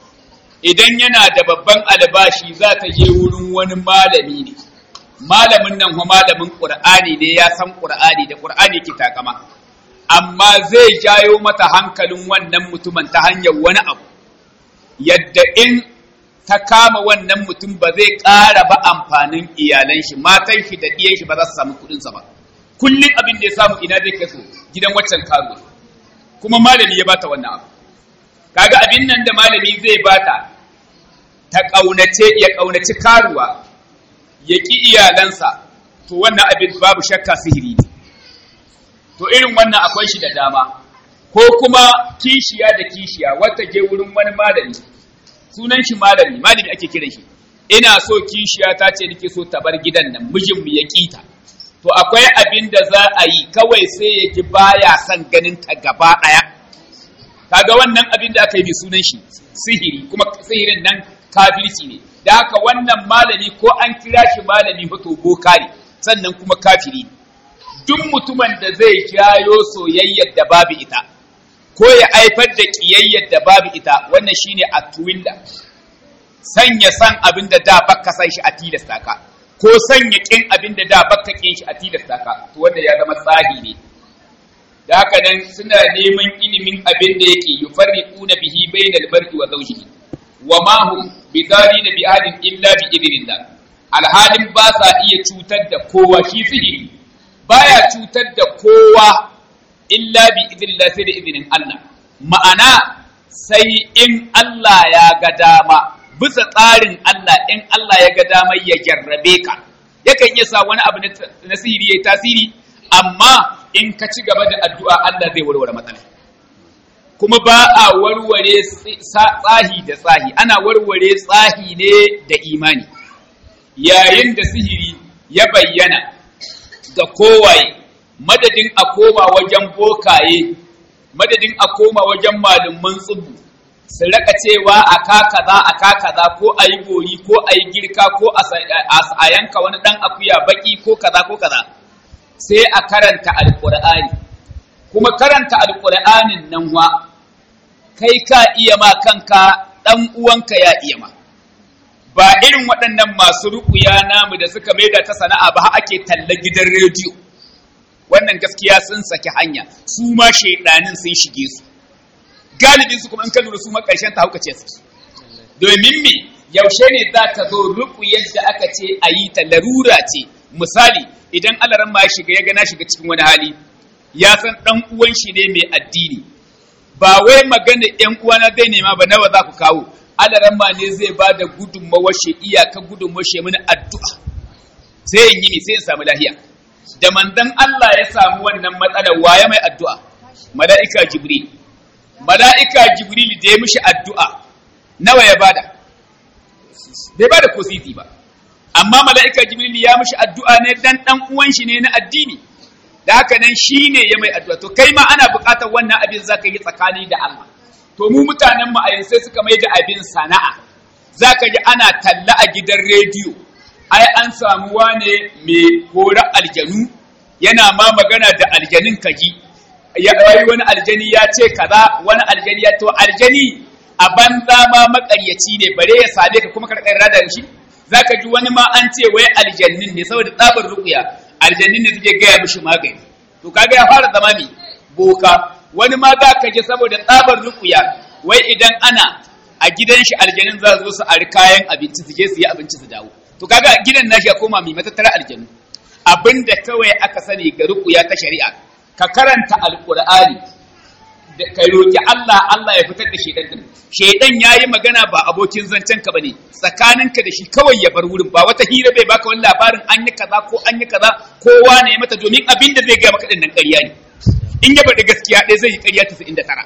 idan yana da babban albashi za ta je wurin wani malami ne malamin nan kuma malamin qur'ani ne ya san qur'ani da qur'ani ke takama amma zai jayo mata hankalin wannan mutumin ta hanyar wani abu yadda in ta kama wannan mutum ba zai ƙara ba amfanin iyalan shi matan shi da ɗiyan shi ba za su samu kuɗinsa ba kullum abin da ya samu ina zai kaso gidan waccan karuwa kuma malami ya bata wannan abu kaga abin nan da malami zai bata ta ƙaunace ya ƙaunaci karuwa ya ƙi iyalansa to wannan abin babu shakka sihiri ne to irin wannan akwai shi da dama ko kuma kishiya da kishiya wata je wurin wani malami sunan shi malami malami ake kiran shi ina so kishiya ta ce nake so ta bar gidan nan mijin mu ya kita to akwai abin da za a yi kawai sai ya ji baya son ganin ta gaba daya kaga wannan abin da aka yi mai sunan shi sihiri kuma sihirin nan kafirci ne da haka wannan malami ko an kira shi malami ba to boka ne sannan kuma kafiri duk mutumin da zai jayo soyayyar da babu ita ko ya haifar da ƙiyayyar da babu ita wannan shine a tuwilla sanya san abin da da baka san shi a tilasta ka ko sanya kin abin da da baka kin shi a tilasta ka to wanda ya zama tsahi ne da haka nan suna neman ilimin abin da yake yufarriquna bihi bainal mar'i wa zawjihi wa ma hum bidarina bi adin illa bi idnillah alhalin ba sa iya cutar da kowa shi sihiri baya cutar da kowa illa bi idnillah sai da izinin Allah ma'ana sai in Allah ya ga dama bisa tsarin Allah in Allah ya ga dama ya jarrabe ka yakan iya sa wani abu na sihiri yayi tasiri amma in ka ci gaba da addu'a Allah zai warware matsalar kuma ba a warware tsahi da tsahi ana warware tsahi ne da imani yayin da sihiri ya bayyana ga kowaye madadin a koma wajen bokaye madadin a koma wajen malumman tsubu su raka cewa a kaza a kaza ko a yi gori ko a yi girka ko a yanka wani dan akuya baki ko kaza ko kaza sai a karanta alkur'ani kuma karanta alkur'anin nan wa kai ka iya ma kanka dan uwanka ya iya ma ba irin waɗannan masu ruƙuya namu da suka maida ta sana'a ba ake talla gidan rediyo wannan gaskiya sun saki hanya su ma shaidanin sun shige su galibin su kuma in ka lura su ma ƙarshen ta haukace su domin me yaushe ne za ka zo ruƙuyar da aka ce a yi ta larura ce misali idan alaran ma ya shiga ya gana shiga cikin wani hali ya san ɗan uwan shi ne mai addini ba wai magana ‘yan uwana zai nema ba nawa za ku kawo alaran ma ne zai ba da gudunmawar shi iyaka gudunmawar shi mini addu'a sai in yi ne sai in samu lahiya da manzon Allah ya samu wannan matsalar waye mai addu'a mala'ika jibril mala'ika jibril da ya mishi addu'a nawa ya bada bai ba da kositi ba amma mala'ika jibril ya mishi addu'a ne dan dan uwan shi ne na addini da haka nan shi ne ya mai addu'a to kai ma ana buƙatar wannan abin zaka yi tsakani da Allah to mu mutanen mu a yanzu sai suka mai da abin sana'a zaka ji ana talla a gidan rediyo ai an samu wane mai horar aljanu yana ma magana da aljanin kaji ya wai wani aljani ya ce kaza wani aljani ya to aljani a banza ma makaryaci ne bare ya same ka kuma karkar rada shi zaka ji wani ma an ce wai aljannin ne saboda tsabar ruqya aljannin ne suke gaya mishi magani to kaga ya fara zama mi boka wani ma za ka ji saboda tsabar ruqya wai idan ana a gidan shi aljanin za su zo su ari kayan abinci su je su yi abinci su dawo to kaga gidan nashi ya koma mai matattara aljanu abinda kawai aka sani ga ruqya ta shari'a ka karanta alqur'ani da ka roki Allah Allah ya fitar da shedan din shedan yayi magana ba abokin zancen ka bane tsakaninka da shi kawai ya bar wurin ba wata hira bai baka wani labarin an yi kaza ko an yi kaza kowa ne ya mata domin abin da zai ga maka din nan ƙarya ne in ya bada gaskiya ɗaya zai yi ƙarya 99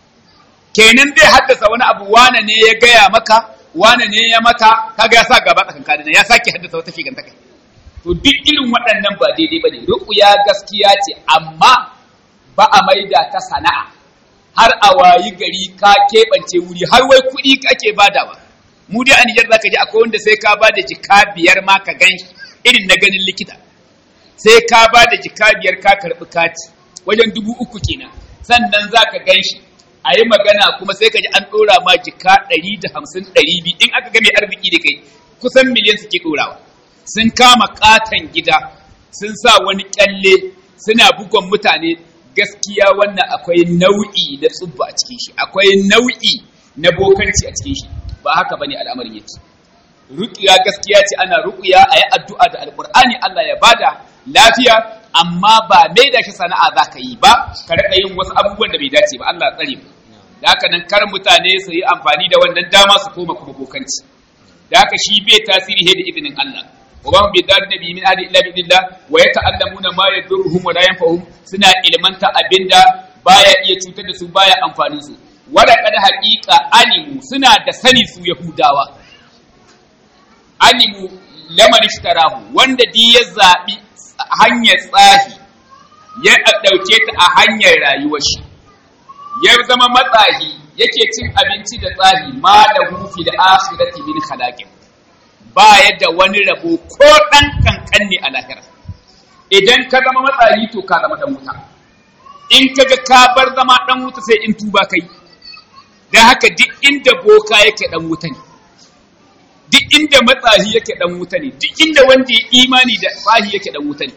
kenan zai haddasa wani abu wane ne ya gaya maka wane ne ya mata kaga ya sa gaba tsakankanin ya sake haddasa wata shigantaka to duk irin waɗannan ba daidai bane ruqya gaskiya ce amma ba a maida ta sana'a har a wayi gari ka keɓance wuri har wai kuɗi kake badawa mu dai a Nijar zaka ji akwai wanda sai ka bada jika biyar ma ka gan irin na ganin likita sai ka bada jika biyar ka karɓi kati wajen dubu uku kenan sannan zaka gan shi a yi magana kuma sai ka ji an ɗora ma jika ɗari da hamsin ɗari biyu in aka ga mai arziki da kai kusan miliyan suke ɗorawa sun kama ƙaton gida sun sa wani ƙyalle suna bugon mutane gaskiya wannan akwai nau'i na tsubba a cikin shi akwai nau'i na bokanci a cikin shi ba haka bane al'amarin yake ruqiya gaskiya ce ana ruqiya a yi addu'a da alqur'ani Allah ya bada lafiya amma ba mai da shi sana'a zaka yi ba ka rika yin wasu abubuwan da bai dace ba Allah tsare mu da haka nan kar mutane su yi amfani da wannan dama su koma kuma bokanci da haka shi bai tasiri he da izinin Allah وما بيدار النبي من أهل إلا بإذن الله ويتعلمون ما يضرهم ولا ينفعهم سنا إلمنتا أبندا بايا iya cutar da su baya amfanin su wada kada haƙiƙa alimu suna da sani su yahudawa alimu laman ishtarahu wanda di ya zaɓi hanyar tsahi ya ɗauke ta a hanyar rayuwar shi ya zama matsahi yake cin abinci da tsahi ma da hufi da akhirati min khalaqin ba yadda wani rabo ko ɗan kankan ne a lahira idan ka zama matsayi to ka zama ɗan wuta in ka ga ka bar zama ɗan wuta sai in tuba kai da haka duk inda boka yake ɗan wuta ne duk inda matsayi yake ɗan wuta ne duk inda wanda ya imani da tsahi yake ɗan wuta ne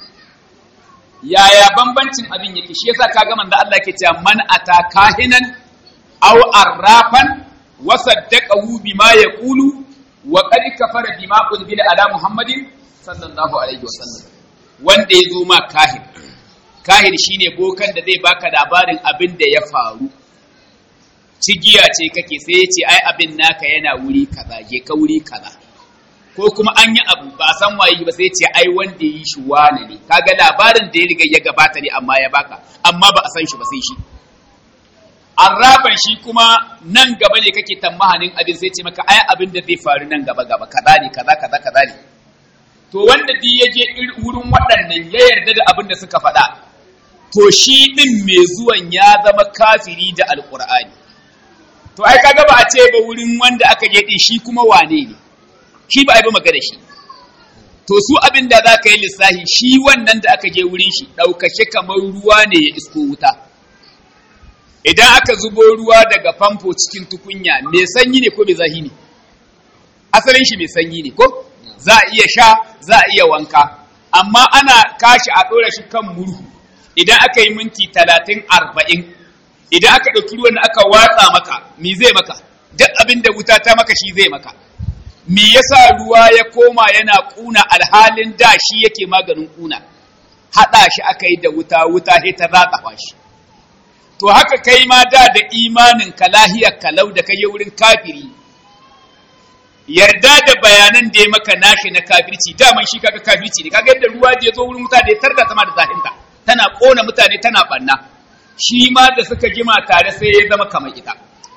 yaya bambancin abin yake shi yasa ka ga manzo Allah yake cewa man ata kahinan aw arrafan wa saddaqahu bima yaqulu wa qad kafara bima unzila ala muhammadin sallallahu alaihi wasallam wanda ya zo ma kahir kahir shine bokan da zai baka labarin abin da ya faru cigiya ce kake sai ya ce ai abin naka yana wuri kaza je ka wuri kaza ko kuma an yi abu ba a san waye ba sai ya ce ai wanda yi shi wane ne kaga labarin da ya riga ya gabata ne amma ya baka amma ba a san shi ba sai shi arraban shi kuma nan gaba ne kake tammahanin abin sai ce maka ai abin da zai faru nan gaba gaba kaza ne kaza kaza kaza ne to wanda duk ya je wurin waɗannan ya yarda da abin da suka faɗa to shi ɗin mai zuwan ya zama kafiri da alƙur'ani to ai kaga ba a ce ba wurin wanda aka je ɗin shi kuma wane ne shi ba a yi ba magana shi to su abin da za ka yi lissahi shi wannan da aka je wurin shi ɗaukake kamar ruwa ne ya isko wuta idan aka zubo ruwa daga famfo cikin tukunya mai sanyi ne ko mai zahi ne asalin shi mai sanyi ne ko za a iya sha za a iya wanka amma ana kashi a ɗora shi kan murhu idan aka yi minti talatin arba'in idan aka ɗauki ruwan da aka watsa maka mi zai maka duk abin da wuta ta maka shi zai maka me yasa ruwa ya koma yana ƙuna alhalin da shi yake maganin ƙuna haɗa shi aka yi da wuta wuta sai ta ratsa shi to haka kai ma da da imanin ka lahiyar kalau da kai wurin kafiri yarda da bayanan da ya maka nashi na kafirci daman shi kaga kafirci ne kaga yadda ruwa da ya zo wurin wuta da ya tarda sama da zahinta tana kona mutane tana banna shi ma da suka jima tare sai ya zama kamar ita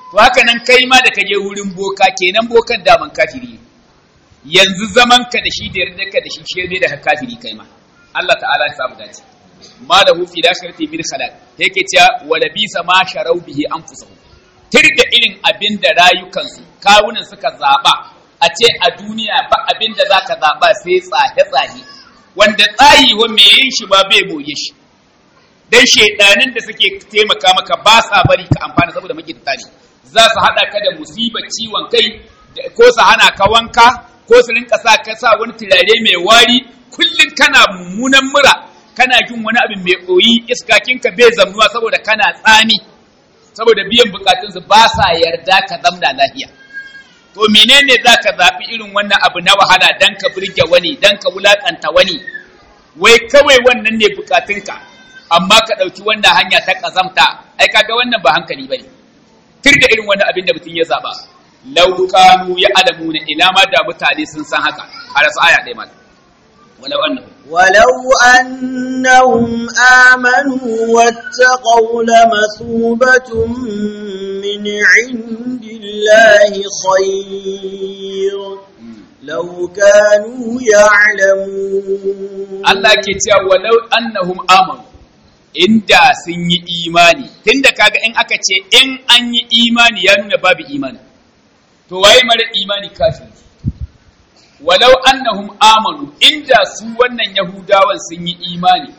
to haka nan kai ma da kaje wurin boka kenan bokan daman kafiri ne yanzu zaman ka da shi da yarda ka da shi shi ne da kafiri kai ma Allah ta'ala ya samu dace ma lahu fi dakhirati min khalaq yake cewa wala bisa ma sharau bihi anfusahum tirda irin abin da rayukansu kawunan suka zaba a ce a duniya ba abin da zaka zaba sai tsahe tsahe wanda tsayi wa me yin shi ba bai boye shi dan shedanin da suke taimaka maka ba sa bari ka amfana saboda makidta ne za su hada ka da musibar ciwon kai ko su hana ka wanka ko su rinka sa ka sa wani turare mai wari kullum kana mummunan mura kana jin wani abin mai koyi iskakinka bai zamuwa saboda kana tsami saboda biyan bukatunsu ba sa yarda ka zamna lafiya to menene za ka zaɓi irin wannan abu na wahala dan ka burge wani dan ka wulaƙanta wani wai kawai wannan ne bukatunka amma ka ɗauki wannan hanya ta ƙazamta ai kaga wannan ba hankali bane tur da irin wani abin da mutum ya zaɓa lau kanu ya alamuna ina ma da mutane sun san haka a rasu aya ɗaya mata ولو أنهم
ولو أنهم آمنوا واتقوا لمثوبة من عند الله خير لو كانوا يعلمون
Allah ke cewa walau annahum amanu inda sun yi imani tunda kaga in aka ce in an yi imani ya nuna babu imani to waye mara imani kafiri walau annahum amanu inda su wannan yahudawan sun yi imani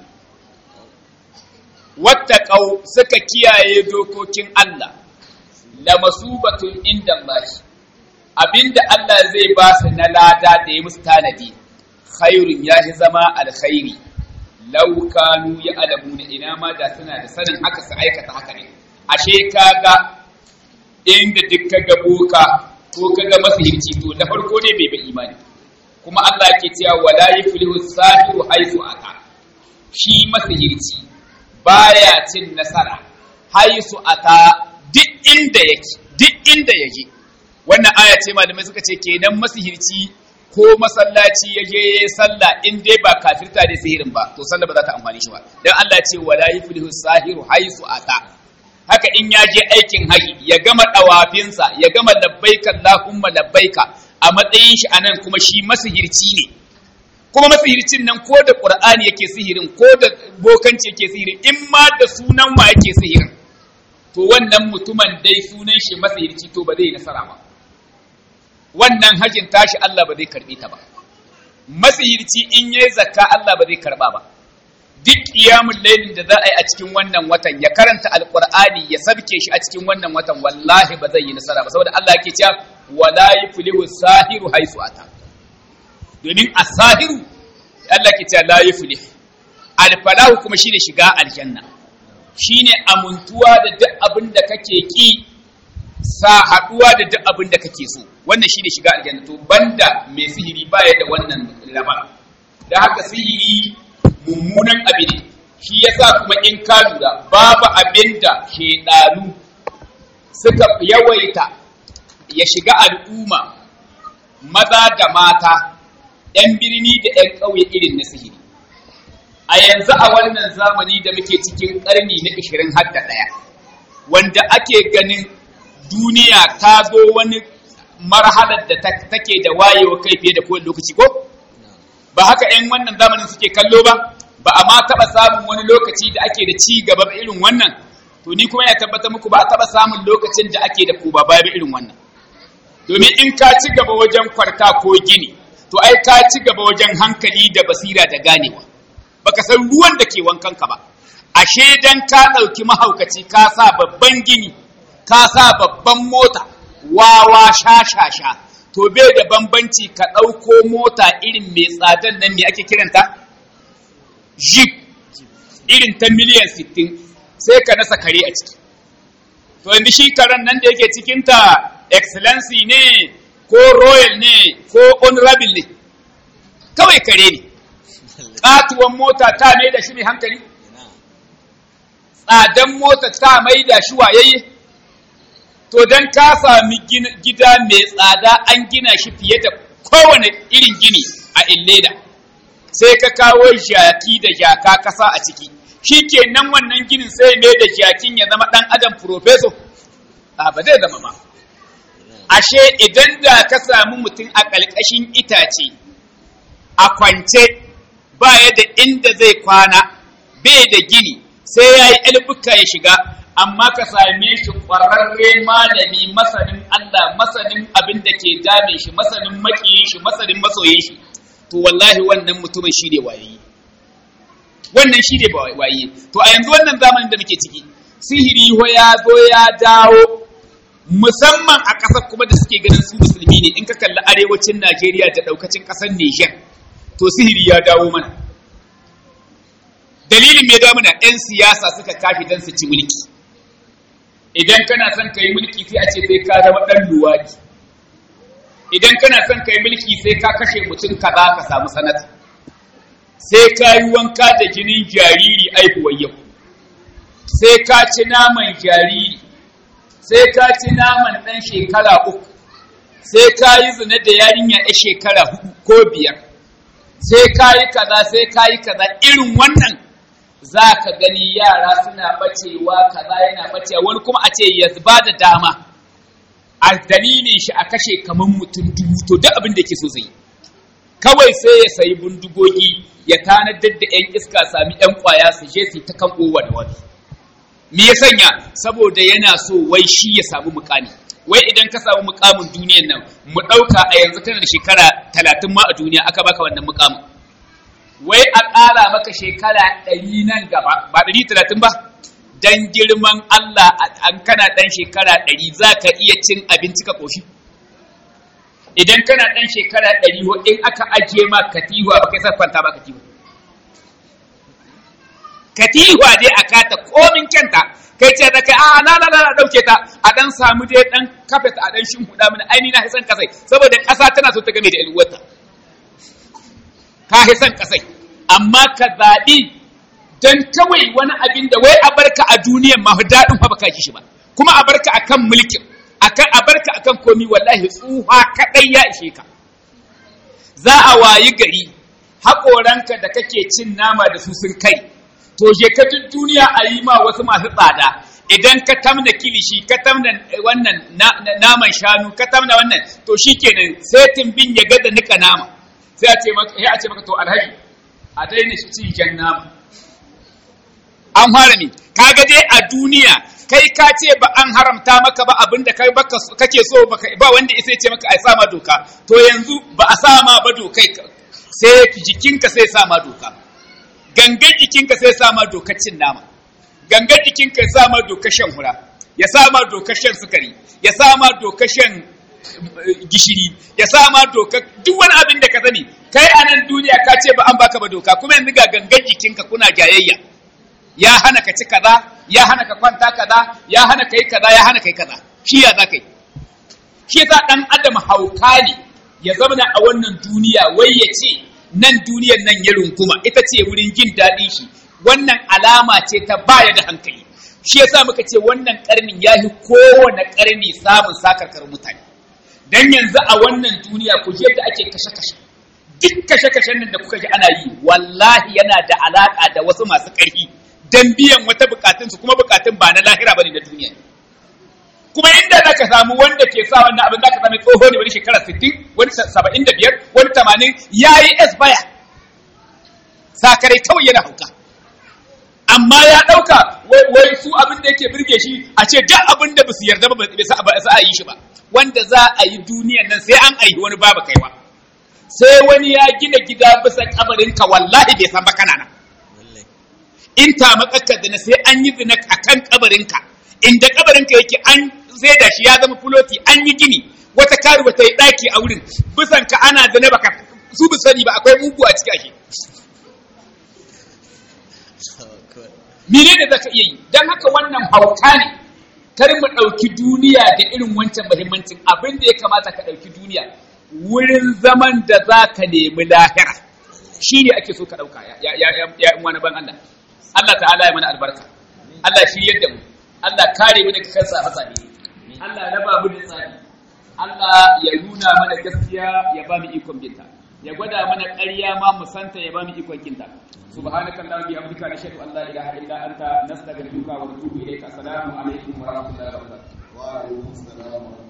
wattaqau suka kiyaye dokokin Allah la masubatun inda Allah abinda Allah zai ba su na lada da ya musu tanadi khairun ya shi zama alkhairi law kanu ya'lamuna ina ma da suna da sanin haka su aikata haka ne ashe kaga inda duk kaga boka ko kaga masihirci to da farko ne bai bai imani kuma Allah ke cewa wala yuflihu sahiru haisu ata shi masihirci baya cin nasara haisu ata duk inda yake duk inda yake wannan aya ce malamai suka ce kenan masihirci ko masallaci ya je ya sallah in dai ba kafirta da sihirin ba to sallah ba za ta amfani shi ba dan Allah ya ce wala yuflihu sahiru haisu ata haka in ya je aikin haji ya gama dawafinsa ya gama labbaika Allahumma labbaika a matsayin shi anan kuma shi masihirci ne kuma masihircin nan ko da Qur'ani yake sihirin ko da bokanci yake sihirin in ma da sunan wa yake sihirin to wannan mutumin dai sunan shi masihirci to ba zai nasara ba wannan hajin tashi Allah ba zai karbe ta ba masihirci in yayi zakka Allah ba zai karba ba duk qiyamul lailin da za a yi a cikin wannan watan ya karanta alqur'ani ya sabke shi a cikin wannan watan wallahi ba zai yi nasara ba saboda Allah yake cewa wala yuflihu sahiru haisu ata domin as-sahiru Allah ke cewa la yuflih al-falahu kuma shine shiga aljanna shine amuntuwa da duk abin da kake ki sa haduwa da duk abin da kake so wannan shine shiga aljanna to banda mai sihiri baya da wannan raba da haka sihiri mummunan abu ne shi yasa kuma in ka lura babu abin da shedanu suka yawaita ya shiga al'umma maza da mata ‘yan birni da ‘yan ƙauye irin na sihiri a yanzu a wannan zamani da muke cikin ƙarni na 20 har da ɗaya wanda ake ganin duniya ta zo wani marhalar da take da wayewa kai fiye da kowane lokaci ko ba haka 'yan wannan zamanin suke kallo ba ba a ma taɓa samun wani lokaci da ake da ci gaba ba irin wannan to ni kuma ya tabbata muku ba a taɓa samun lokacin da ake da kuba baya ba irin wannan domin in ka ci gaba wajen kwarta ko gini to ai ka ci gaba wajen hankali da basira da ganewa baka san ruwan da ke wankan ka ba ashe dan ka ɗauki mahaukaci ka sa babban gini ka sa babban mota wawa sha sha sha to bai da bambanci ka ɗauko mota irin mai tsadan nan me ake kiranta jeep irin ta miliyan 60 sai ka nasa kare a ciki to yanzu shi karen nan da yake cikinta excellency ne ko royal ne ko honorable ne kawai kare ne ƙatuwan mota ta mai da shi mai hankali tsadan mota ta mai da shi wayayye to don ka sami gida mai tsada an gina shi fiye da kowane irin gini a illeda sai ka kawo jaki da jaka kasa a ciki shi kenan wannan ginin sai mai da jakin ya zama ɗan adam profeso a ba zai zama ba ashe idan da ka samu mutum a ƙalƙashin itace a kwance baya da inda zai kwana bai da gini sai ya yi albuka ya shiga amma ka same shi ƙwararre malami masanin Allah masanin abin da ke dame shi masanin makiyin shi masanin masoyin shi to wallahi wannan mutumin shi ne wayayi wannan shi ne waye to a yanzu wannan zamanin da muke ciki sihiri ho ya zo ya dawo musamman a ƙasar kuma da suke ganin su musulmi ne in ka kalli arewacin Najeriya da ɗaukacin ƙasar Nijar to sihiri ya dawo mana dalilin me dawo mana 'yan siyasa suka kafi don su ci mulki idan kana son ka yi mulki sai a ce sai ka zama ɗan luwadi idan kana son ka yi mulki sai ka kashe mutum kaza ka samu sanata sai ka yi wanka da jinin jariri aihuwar yau sai ka ci naman jariri sai ka ci naman ɗan shekara uku sai ka yi zina da yarinya ya shekara hudu ko biyar sai ka yi kaza sai ka yi kaza irin wannan za ka gani yara suna bacewa kaza yana bacewa wani kuma a ce ya ba da dama a dalilin shi a kashe kamar mutum dubu to duk abin da ke so zai kawai sai ya sayi bindigogi ya tanadar da 'yan iska sami 'yan kwaya su je su ta kan kowa da wani me ya sanya saboda yana so wai shi ya samu mukami wai idan ka samu mukamin duniyan nan mu ɗauka a yanzu kana da shekara talatin ma a duniya aka baka wannan mukamin wai a ƙara maka shekara ɗari nan gaba ba ɗari talatin ba dan girman Allah an kana ɗan shekara ɗari za ka iya cin abinci ka ƙoshi idan kana ɗan shekara ɗari ho in aka ajiye ma katiwa ba kai sa kwanta ba katiwa katiwa dai a kata komin kyanta kai ce da kai a na na na dauke ta a dan samu dai dan kafet a dan shin huda mini aini na hisan kasai saboda ƙasa tana so ta game da ilwata ka hisan kasai amma ka zaɓi don kawai wani abin da wai a barka a duniyan ma daɗin fa baka shi ba kuma a barka akan mulkin akan a barka akan komi wallahi tsuha kadai ya ishe ka za a wayi gari haƙoranka da kake cin nama da su sun kai to je ka duk duniya a yi ma wasu masu tsada idan ka tamna kilishi ka tamna wannan naman shanu ka tamna wannan to shikenan sai timbin ya gada nika nama sai a ce maka a ce maka to alhaji a daina cin jan nama an fara ne kaga dai a duniya kai ka ce ba an haramta maka ba abin da kai kake so ba wanda isa ce maka a sa ma doka to yanzu ba a sa ma ba dokai sai jikinka sai sa ma doka gangan jikinka sai sa ma dokar cin nama gangan jikinka sa ma dokar shan hura ya sa ma dokar shan sukari ya sa ma dokar shan gishiri ya sa ma dokar duk wani abin da ka sani kai a nan duniya ka ce ba an baka ba doka kuma yanzu ga gangan jikinka kuna jayayya ya hana ka ci kaza ya hana ka kwanta kaza ya hana ka yi kaza ya hana ka yi kaza shi ya za ka yi shi za dan adam hauka ne ya zama a wannan duniya wai ya ce nan duniyar nan ya runguma ita ce wurin jin daɗin shi wannan alama ce ta baya da hankali shi yasa muka ce wannan karnin ya fi kowane karni samun sakarkar mutane dan yanzu a wannan duniya ku je da ake kashe-kashe duk kashe-kashen nan da kuka ji ana yi wallahi yana da alaka da wasu masu ƙarfi dan biyan wata bukatunsu kuma bukatun ba na lahira bane na duniya kuma inda za ka samu wanda ke sa wannan abin za ka sami tsoho ne wani shekara 60 wani 75 wani 80 ya yi esbaya sakarai kawai yana hauka amma ya ɗauka wai su abin da yake birge shi a ce duk abin da ba su yarda ba ba sa a yi shi ba wanda za a yi duniyan nan sai an aihi wani babu kaiwa sai wani ya gina gida bisa kabarinka wallahi bai san ba kana nan in ta matsakar zina sai an yi zina a kan kabarinka inda kabarinka yake an zai da shi ya zama fuloti an yi gini wata karuwa ta yi ɗaki a wurin bisan ka ana zina baka su bi sani ba akwai mugu a ciki ake mene da zaka iya yi don haka wannan hauka ne kar mu ɗauki duniya da irin wancan muhimmancin abin da ya kamata ka ɗauki duniya wurin zaman da za ka nemi lahira shi ne ake so ka ɗauka ya wani ban Allah Allah ta'ala ya mana albarka Allah shi yadda mu Allah kare mu daga kansa a hatsari Allah ya raba mu da tsari Allah ya nuna mana gaskiya ya ba mu ikon binta ya gwada mana ƙarya ma mu santa ya ba mu ikon kinta subhanaka allahumma bihamdika nashhadu an la ilaha illa anta nastaghfiruka wa natubu ilayka assalamu alaikum wa rahmatullahi wa barakatuh
wa alaikum salam wa